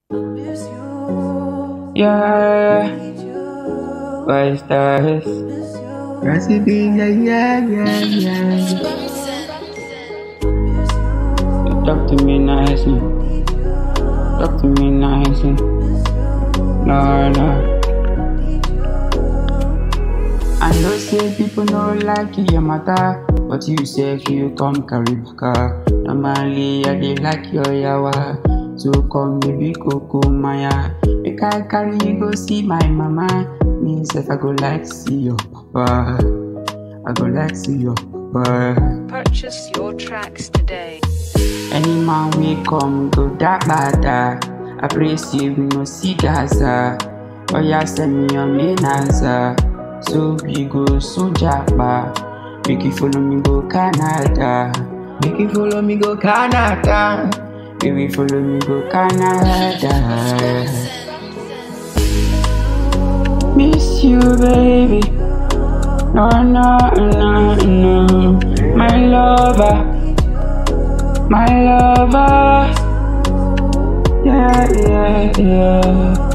Yeah, why stars? Recipe, yeah, yeah, yeah, yeah. You talk to me nicely. Talk to me nicely. No, no. I know say people no like your matter, but you say if you come carry baka. Normally I dey like your yawa, so come baby coco maya. Make I carry you go see my mama. Me sef I go like see your papa. I go like see your papa. Purchase your tracks today. Any man we come go that bada. I praise you, we no see Gaza. Oh yeah, send me your main answer. So we go so japa. Make you follow me go Canada. Make you follow me go Canada. Make you follow me go Canada. Miss you, baby. No, no, no, no. My lover. My lover. Yeah, yeah, yeah.